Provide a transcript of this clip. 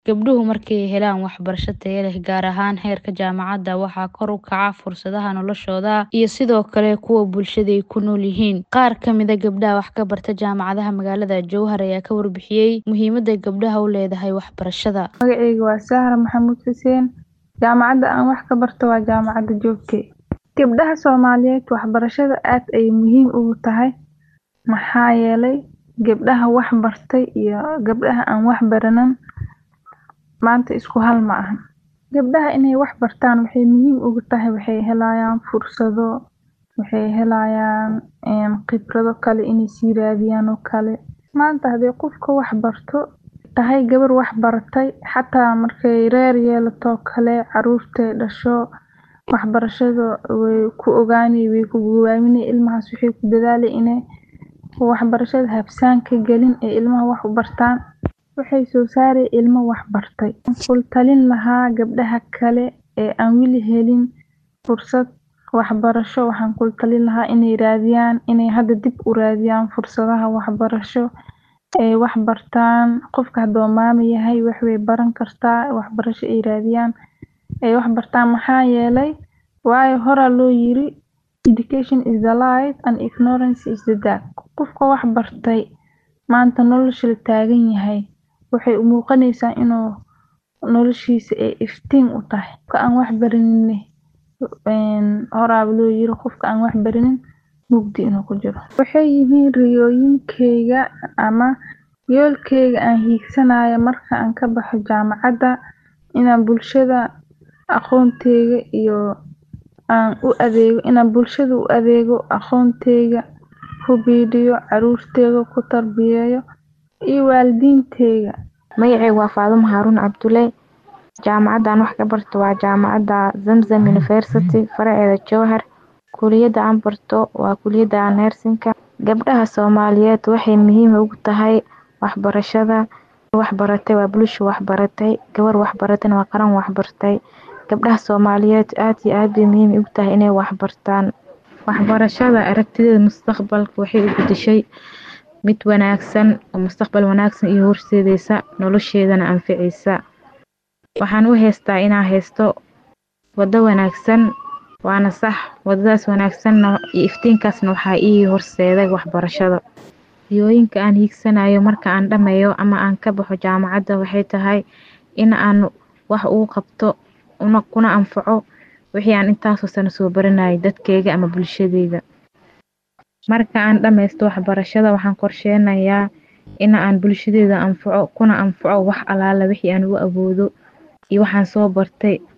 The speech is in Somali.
Gabdhuhu markay helaan waxbarasho tayo leh, gaar ahaan heerka jaamacadda, waxaa kor u kaca fursadaha noloshooda iyo sidoo kale kuwa bulshada ay ku nool yihiin. Qaar ka mid ah gabdhaha wax ka barta jaamacadaha magaalada Jowhar ayaa ka warbixiyay muhiimadda gabdhaha u leedahay waxbarashada. Magacayga waa Sahra Maxamuud Xuseen. Jaamacadda aan wax ka barto waa Jaamacadda Joogte. Gabdhaha Soomaaliyeed waxbarashada aad ayay muhiim ugu tahay maxaa yeelay gabdhaha wax bartay iyo gabdhaha aan wax baranin maanta isku hal ma ahan. Gabdhaha inay wax bartaan waxay muhiim ugu tahay waxay helayaan fursado, waxay helayaan khibrado kale inay sii raadiyaan oo kale. Maanta haddii qofka wax barto tahay gabar wax baratay xataa markay reer yeelato kale caruurtay dhasho waxbarashada way ku ogaani way ku gowaamini ilmahaas waxay ku dadaali inay waxbarashada habsaan ka gelin ee ilmaha wax u bartaan waxay soo saari ilmo wax bartay. Kul talin lahaa gabdhaha kale ee aan weli helin fursad waxbarasho waxaan kul talin lahaa inay raadiyaan inay hadda dib u raadiyaan fursadaha waxbarasho ee wax bartaan qofka hadduu maamo yahay wax way baran kartaa waxbarasho ay raadiyaan ay wax bartaan maxaa yeelay waayo horaa loo yiri education is the light and ignorance is the dark. Qofka wax bartay maanta nolosha la taagan yahay waxay u muuqanaysaa inuu noloshiisa ay iftiin u tahay. Qofka aan wax baranin horaaba loo yiri qofka aan wax baranin mugdi inuu ku jiro. Waxay yihiin riyooyinkeyga ama yoolkeyga aan hiigsanayo marka aan ka baxo jaamacadda inaan bulshada aqoonteyga iyo aan u adeego inaan bulshada u adeego aqoonteyga ku biiriyo caruurteyda ku tarbiyeeyo iyo waalidiinteyda. Magacayga waa Faadumo Haaruun Cabdulle. Jaamacadda aan wax ka barto waa Jaamacadda Zamzam University faraceeda Jowhar. Kulliyadda aan barto waa kulliyadda Nursing-ka. Gabdhaha Soomaaliyeed waxay muhiim ugu tahay waxbarashada. Wax baratay waa bulsho wax baratay. Gabar wax baratayna waa qaran wax bartay. Gabdhaha Soomaaliyeed aad iyo aad bay muhiim ugu tahay inay wax bartaan. Waxbarashada aragtideeda mustaqbalka waxay u beddeshay mid wanaagsan oo mustaqbal wanaagsan iyo horseedaysa nolosheedana anficaysa. Waxaan u haystaa inaan haysto waddo wanaagsan waana sax waddadaas wanaagsanna iyo iftiinkaasna waxaa ii horseeday waxbarashada. Riyooyinka aan hiigsanayo marka aan dhammeeyo ama aan ka baxo jaamacadda waxay tahay in aan wax ugu qabto una kuna anfaco wixii aan intaasoo sano soo baranayay dadkeyga ama bulshadeyda. Marka aan dhammaysto waxbarashada waxaan qorsheynayaa in aan bulshadeyda anfaco kuna anfaco wax allaala wixii aan u awoodo iyo waxaan soo bartay